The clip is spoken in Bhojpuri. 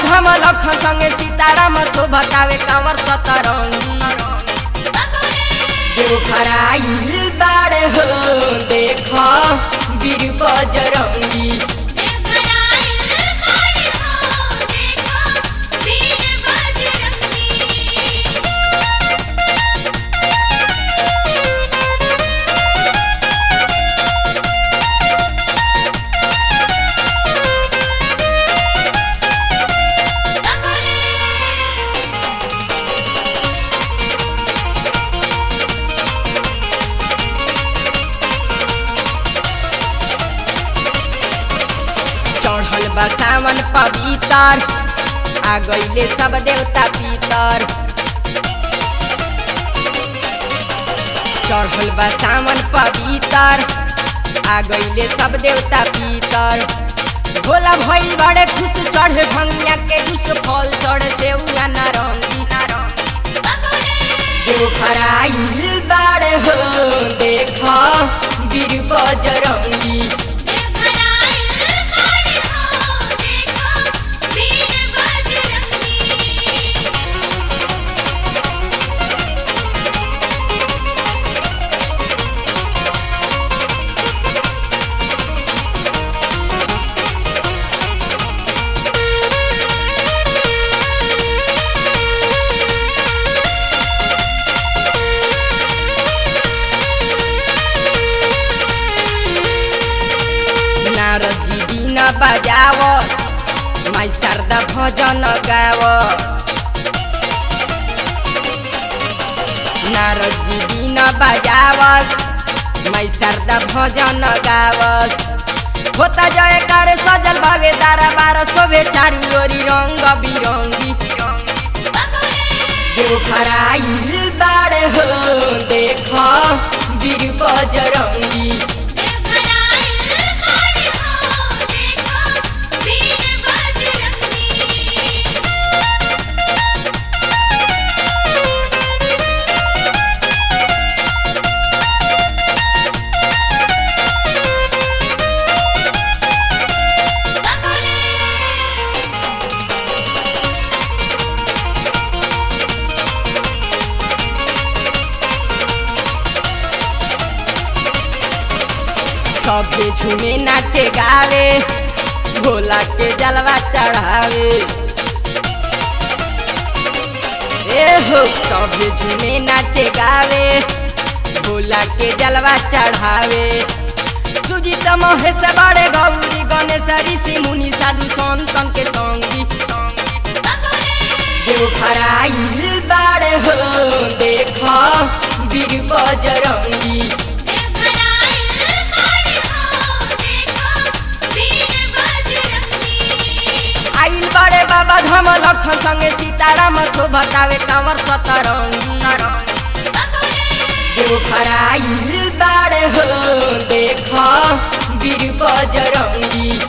धाम लखन संगे सीताराम शोभतावे कांवर सतरंगी देवघर आइल बाड़े हो देख वीर बजरंगी चढ़ल बा सावन पवितर आ गईले सब देवता पितर चढ़ल बा सावन पवितर आ गईले सब देवता पितर भोला भइल बड़े खुश चढ़े भंगिया के दुष्ट फल चढ़े से उना नारंगी देवघर आइल बाड़े हो देख वीर बजरंगी नारद जी बिना बजावस माई शारदा भजन गावस नारद जी बिना बजावस माई शारदा भजन गावस होता जय करे सजल भावे दारा बार शोभे चारू ओरी रंग बिरंगी देवघर आइल बाड़े हो देख वीर बजरंगी सबके झूमे नाचे गावे भोला के जलवा चढ़ावे ए हो सबके झूमे नाचे गावे भोला के जलवा चढ़ावे सुजीत महेश बड़े गौरी गणेश ऋषि मुनि साधु संतन के संगी देवघर आइल बाड़े हो देख वीर बजरंगी आइल बड़े बाबा धाम लखन संगे सीताराम शोभतावे कांवर सतरंगी देवघर आइल बाड़े हो देख वीर बजरंगी